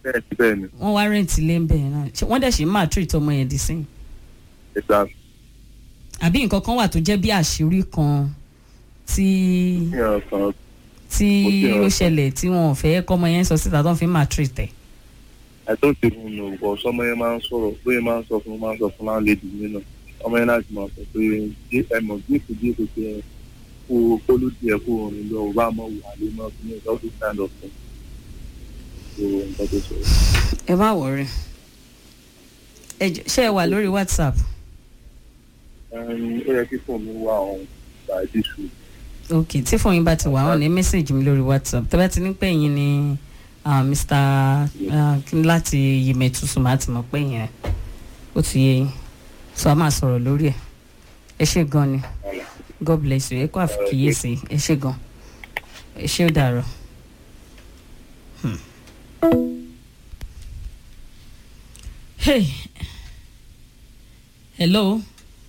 bẹ́ẹ̀ ni bẹ́ẹ̀ ni wọ́n wá rẹ́ǹtì ilé ń bẹ̀ yẹn náà Ṣé wọ́n dẹ̀ ṣe máa treat ọmọ yẹn dì sí ẹ̀dá àbí nǹkan kan wà tó jẹ́ bí àṣírí kan tí ìyàn kan tí Ó ti hàn. ó ṣẹlẹ̀ tí wọn ò fẹ́ kọ́mọ yẹn sọ síta tó ń fi máa treat ẹ̀. àìtó ti fún un nù sọmọ yẹn máa ń sọ̀rọ̀ bóyá máa ń sọ fún máa ń sọ fún láńlẹ́dì mi náà ọmọ yẹn láti máa sọ pé dé ẹmọ díẹ̀kù díẹ̀kù tí ẹ kó kó ló tiẹ̀ kó orin lọ ò bá mọ wà lé mọ́ fún ẹ̀ lọ́dún kind of thing so nǹkan tó sọ. ẹ má wọrí ẹ jọ̀ọ́, ṣé ẹ wà lórí whatsapp Ẹn, ó yẹ kí fóònù mi wà ọ̀hún by this week ok tí fóònù yín bá ti wà wọn ní mẹ́sàgì mi lórí whatsapp tẹ́ bá ti ní pé yín ni ah, mr ah, kí ni láti yìmẹ̀tùsùn máa ti mọ̀ pé yẹn ó ti yé yín so a máa sọ̀rọ̀ lórí ẹ̀ ẹ ṣé gan ni god bless you ẹ kó àfikíyèsí ẹ ṣé gan ẹ ṣé ó dàrọ. Hmm. hey hello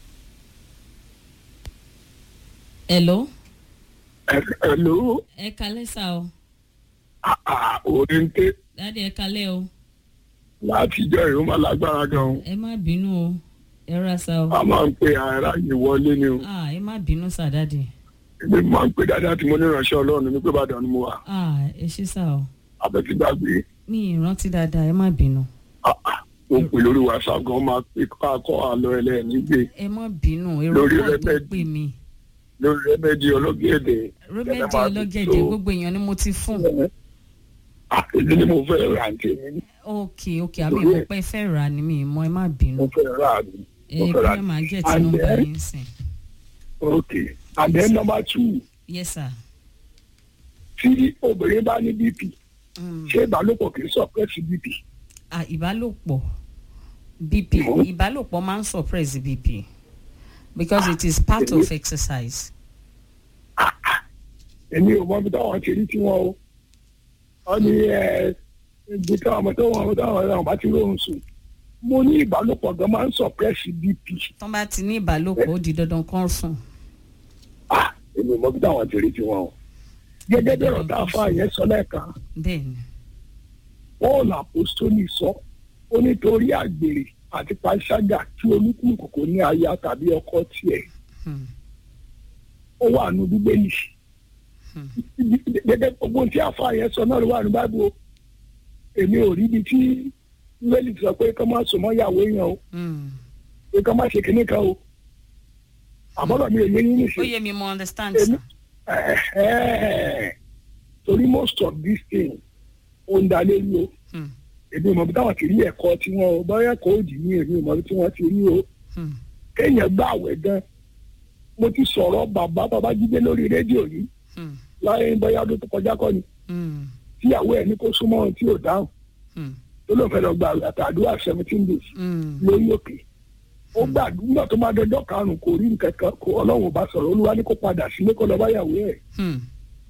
hello Hello, ẹ kalẹ́ sá o òrìǹté dáàdi ẹ kalẹ́ o láti jẹ́ ìrún máa lágbára gan-an. ẹ má bínú o ẹ ra sá o A máa ń pe ara yìí wọlé ni o. ah ẹ má bínú sá dáàdi Èmi máa ń pe dáadáa tí mo ní ìránṣẹ́ Ọlọ́run ní pé Ìbàdàn ni mo wà. ah ẹ ṣé sá o Àbẹ̀tí gbàgbé. mi ì rántí dáadáa ẹ má bínú Mo pè lórí WhatsApp gan máa pe káàkọ́ àlọ́ ẹlẹ́ẹ̀ní gbé ẹ má bínú èrò Lórí pọ̀ tó rẹ́mẹ́dì. pè mí lórí rẹ́mẹ́dì ọlọ́gẹ̀dẹ̀. rẹ́mẹ́dì Ẹ máa ọlọ́gẹ̀dẹ̀ tó- gbogbo èèyàn ni mo ti fún Èmi ni mo fẹ́ rà ní tèmi. ok ok àmì ìmọ̀ pé ẹ fẹ́ rà ni mi mọ ẹ má bínú Mo fẹ́ rà ní. ẹ mo fẹ́ kí rà ẹ máa ní. jẹ́ tí And nọ́mbà then- yín sìn Okay. And then number two, yes sir tí obìnrin bá ní BP, Mm. ṣé ìbálòpọ̀ kì í suppress BP? ah ìbálòpọ̀ bp Mhm. ìbálòpọ̀ máa ń suppress bp because it is part of exercise. èmi ò mọ ibi táwọn ti rí tí wọn o wọn ní ẹ ibi táwọn ọmọ tó wọn táwọn ọmọ bá ti lóhùn sùn mo ní ìbálòpọ̀ gan máa ń suppress bp tán bá ti ní ìbálòpọ̀ ó di dandan kán sùn. ah èmi ò mọ ibi táwọn ti rí tí wọn o gẹ́gẹ́ bí ọ̀rọ̀ tá a fa yẹn sọ lẹ́ẹ̀kan bẹ́ẹ̀ ni paul apostoli sọ ó nítorí àgbèrè àti panṣágà tí olúkúlùkù kò ní aya tàbí ọkọ tiẹ̀ Hmm. ó wà nù bíbélì Hmm. gẹ́gẹ́ gbogbo tí a fa yẹn sọ náà ló wà ní báíbù o èmi ò rí ibi tí bíbélì sọ pé kọ́ máa sùn mọ́ ìyàwó yẹn o Hmm. pé kọ́ máa ṣe kinní kan o àbọ̀dọ̀ mi ò yé yín ó nìṣe yé mi mo understand èmi sir. ẹ̀ẹ́ torí most of these things ó ń dalé rí o Hmm. èmi ò mọ̀ bí táwọn ti rí ẹ̀kọ́ tí wọ́n o bọ́yá ẹ̀kọ́ òdì ní èmi ò mọ̀ bí tí wọ́n ti rí o Hmm. kéèyàn gbà àwẹ̀ gan mo ti sọ̀rọ̀ bàbá Babájídé lórí rédíò yìí Hmm. láyé bóyá ọdún tó kọjá kọ́ ni Hmm. tíyàwó ẹ̀ ní kó súnmọ́ ohun tí ò dáhùn Hmm. tó ló fẹ́ lọ gba àtàdúrà seventeen days Hmm. lórí òkè ó gbàdúrà tó máa dọjọ́ karùn-ún kò rí nǹkan kan kó ọlọ́run ò bá sọ̀rọ̀ olúwa ní kó padà sílé kó lọ bá yàwó ẹ̀ Hmm.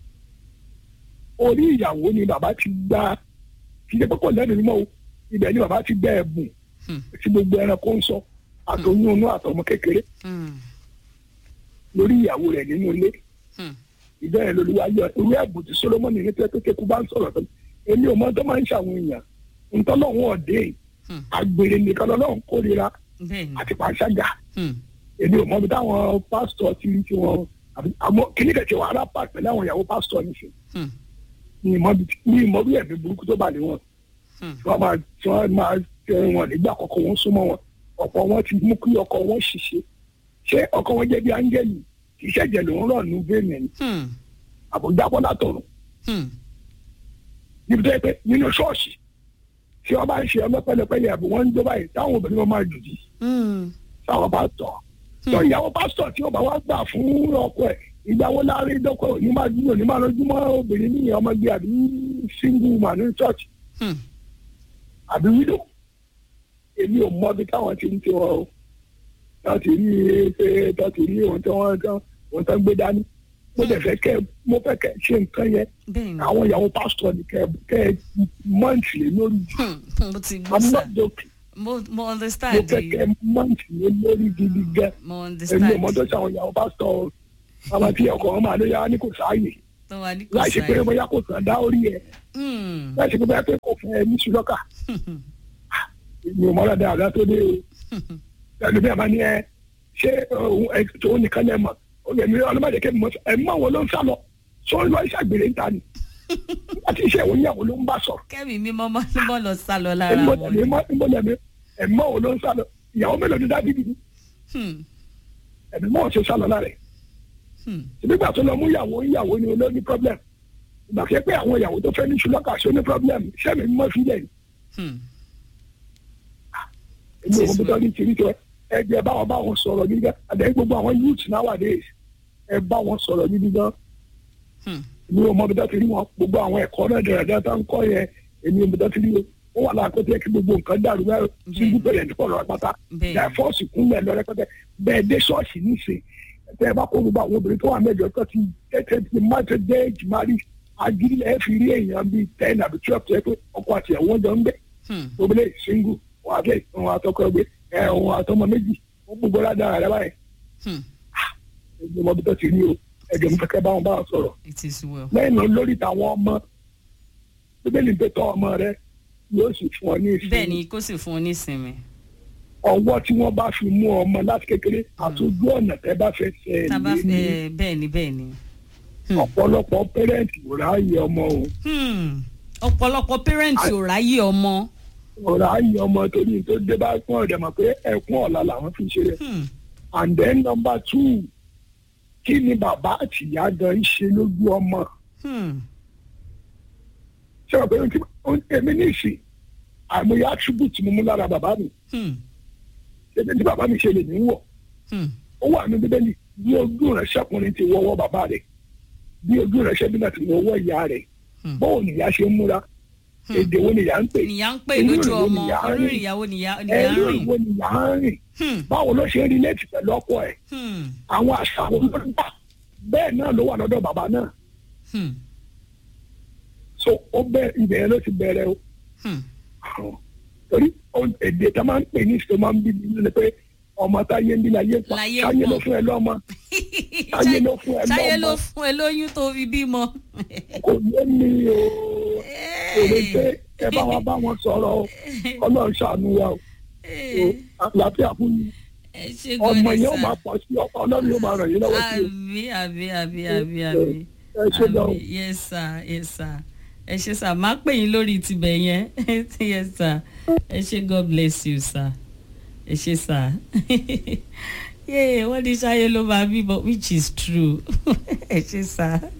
orí ìyàwó ni bàbá ti gba kí ṣe pé kò lẹ́nu mímọ́ o ibẹ̀ ni bàbá ti gba ẹ̀bùn Hmm. tí gbogbo ẹranko ń sọ àtọyún inú àtọmọ kékeré Hmm. lórí ìyàwó rẹ̀ nínú ilé Hmm. ìbẹ̀rẹ̀ lolúwa yọ irú ẹ̀bùn tí Solomoni ní pé kékeré bá ń sọ̀rọ̀ tó èmi ò mọ tó máa ń ṣàwọn èèyàn ntọ́lọ́hún ọ̀dẹ́ Hmm. àgbèrè nìkan lọ́lọ́run kórìíra bẹ́ẹ̀ ni. àti pàṣágà Hmm. èmi ò mọ bí táwọn pásítọ̀ ti rí tiwọn àbí àmọ́ kíní kẹ̀kẹ́ wà arápá pẹ̀lú àwọn ìyàwó pásítọ̀ nìṣẹ́ Hmm. ní ìmọ̀ bí ní ìmọ̀ bí ẹ̀mí burúkú tó bà lé wọn Hmm. tí wọ́n máa tí wọ́n máa tẹ wọn nígbà kọ̀ọ̀kan wọn súnmọ́ wọn ọ̀pọ̀ wọn ti mú kí ọkọ wọn ṣiṣẹ́ ṣé ọkọ wọn jẹ́ bí áńgẹ́lì kì í ṣẹ̀jẹ̀ lòún rọ̀ nù bẹ́ẹ̀ ni Hmm. àbújábọ́ látọ̀run Hmm. níbi tó yẹ pé nínú ṣọ́ọ̀ṣì tí wọ́n bá ń ṣe ọlọ́pẹ́lẹpẹ́lẹ àbí wọ́n ń jó báyìí táwọn obìnrin wọn máa jù dí Hmm. táwọn bá tọ̀ tó ìyàwó pásítọ̀ tí ó bá wá gbà fún ọkọ ẹ̀ ìgbà wo láàrin dọ́kọ̀ òní máa dúró ní máa lójú mọ́ obìnrin ní ọmọge àbí single woman ní church Hmm. àbí widow èmi ò mọ bí táwọn ti ń tiwọn o láti rí pé láti rí ohun tí wọ́n tán ohun tán gbé dání mo dẹ̀ fẹ́ kẹ́ mo fẹ́ kẹ́ ṣe nǹkan yẹn bẹ́ẹ̀ ni. àwọn ìyàwó pásítọ̀ ni kẹ́ kẹ́ mọ́ǹtì lé lórí Hmm. mo ti gbọ́ i'm sir. not joking mo mo mo understand fẹ́ you. kẹ́ mọ́ǹtì lé lórí gidi gan mo èmi understand ò mọ tó ṣe àwọn ìyàwó pásítọ̀ o àwọn tí ọkọ̀ wọn máa ló yá ní kò sáàyè tó wà ní kò láì ṣe pé sáyé. bóyá kò sàn dá orí ẹ̀ Hmm. láì ṣe pé bóyá pé kò fún ẹ ní ṣùlọ́kà mi ò mọ́ra dáadáa tó dé o ẹni bí a máa ní ẹ ṣé òun ẹ tó nìkan lẹ mọ̀ ó yẹ mi ọlọ́mọdé kẹ́mi mọ̀ ẹ mọ̀ wọn ló ń sá lọ sọ lọ ìṣàgbèrè ń ta ni àti iṣẹ́ ìwé ìyàwó ló ń bá sọ̀rọ̀ kẹ́mi mímọ́ mọ́ ló mọ́ lọ sá lọ lára ẹ̀mọ́ wọn. ẹ̀mí ẹ̀mọ́ ẹ̀mí ẹ̀mọ́ wọn ló ń sá lọ ìyàwó mélòó ni dábìdì ni Hmm. ẹ̀mí mọ́ ṣe sá lọ lára ẹ̀ Hmm. nígbà tó lọ mú ìyàwó ìyàwó ni olóò ní problem ìgbà kẹ́ pé àwọn ìyàwó tó fẹ́ ní ṣùlọ́kà ṣó ní problem sẹ́mi mọ́ sílẹ̀ ni Hmm. èmi ò mọ̀ tó ní tìrí tó ẹ jẹ́ báwọn báwọn sọ̀rọ̀ gidi gan àdéhùn gbogbo àwọn youth nowadays ẹ bá wọn sọ̀rọ̀ gidi gan Hmm. èmi ò mọ̀ bí tó ti rí wọn gbogbo àwọn ẹ̀kọ́ náà dẹ̀rẹ̀dẹ̀ tó ń kọ́ yẹn èmi ò mọ̀ tó ti rí wọn ó wà láàkó tó yẹ kí gbogbo nǹkan dàrú bẹ́ẹ̀ síngú bẹ̀rẹ̀ ní pọ̀lọ́ pátá Bẹ́ẹ̀. ìyá fọ́ọ̀sì kúnlẹ̀ lọ rẹpẹtẹ bẹ́ẹ̀ dé ṣọ́ọ̀ṣì níṣẹ́ tẹ ẹ bá kó gbogbo àwọn obìnrin tó wà mẹ́jọ tó ti tẹ́tẹ́ ti má ti dé ìjìmárì agídí ẹ fi rí èèyàn bíi ten àbí twelve tó yẹ pé ọkọ àti ẹ̀wọ̀n jọ ń gbé Hmm. obìnrin single wọn àti wọn àtọkọ ẹgbẹ ẹ wọn àtọmọ méjì wọn gbogbo ládàá rẹ báyìí Hmm. ẹgbẹ ọmọ bí tó ti rí o ẹgbẹ mi fẹkẹ báwọn bá wọn sọ̀rọ̀ it is well. lẹ́yìn náà lórí tàwọn ọmọ bíbélì pé tọ́ ọmọ rẹ yóò sì fún ọ ní ìsinmi bẹ́ẹ̀ ni kó sì fún un nísinmi. ọwọ́ tí wọ́n bá fi mú ọmọ láti kékeré àtúndú ọ̀nà tẹ́ bá fẹ́ ṣe tá a bá ẹ̀ ní fẹ́ bẹ́ẹ̀ ni bẹ́ẹ̀ ni. Hmm. ọ̀pọ̀lọpọ̀ pẹ́rẹ́ǹtì ò ráàyè ọmọ o Hmm. ọ̀pọ̀lọpọ̀ pẹ́rẹ́ǹtì ò ráyè ọmọ. ò ráàyè ọmọ torí tó dé bá pọ́n ọ̀dẹ̀ mọ̀ pé ẹkún ọ̀la làwọn fi ṣe rẹ̀ Hmm. and then number two kí ni bàbá àti ìyá gan ń ṣe lójú ọmọ Hmm. ṣé o pé ohun tí ohun tí èmi ní ìsìn àìmọye attribute mo mú lára bàbá mi Hmm. ṣé tí bàbá mi ṣe lè ní wọ̀ Hmm. ó wà ní bíbélì bí ojú rẹ̀ ṣẹ́kùnrin ti wọ́wọ́ bàbá rẹ̀ bí ojú rẹ̀ ṣẹ́bí náà ti wọ́wọ́ ìyá rẹ̀ Hmm. bóun nìyá ṣe ń múra Hmm. èdè wo nìyá ń pè nìyá ń pè Inú lójú ìrìn ọmọ nìyá ń orí rìn. ìyàwó nìyá nìyá ń ẹ̀rú rìn. ìwo nìyá ń rìn Hmm. báwo ló ṣe ń relate pẹ̀lú ọkọ ẹ̀ Hmm. àwọn àṣà wo ló ń gbà bẹ́ẹ̀ náà ló wà lọ́dọ̀ bàbá náà Hmm. so ó bẹ ibẹ̀ yẹn ló ti bẹ̀rẹ̀ o Hmm. torí ó- èdè tá a máa ń pè ní ìṣòro máa ń bí mi ní pé ọmọ táyé ń bí láyé pa Láyé táyé pọ̀. ló fún ẹ lọ́mọ táyé ló fún ẹ táyé ló lọ́mọ fún ẹ lóyún tó fi bímọ. kò yé mi o kò lè pé ẹ bá wa bá wọn sọ̀rọ̀ o ọlọ́run ṣàánú wa o o àlàáfíà fún mi ẹ ṣe ọmọ gan ni yẹn ó sà. máa pọ̀ sí ọkọ ọlọ́run yóò máa ràn yín lọ́wọ́ sí o àbí àbí àbí àbí àbí. ẹ ṣe gan o. Àmì, yes sir yes sir ẹ ṣe sir máa pè yín lórí tibẹ̀ yẹn yes sir ẹ ṣe god bless you sir ẹ ṣe sir yéè wọ́n ní sáyé ló máa bímọ which is true ẹ ṣe sir.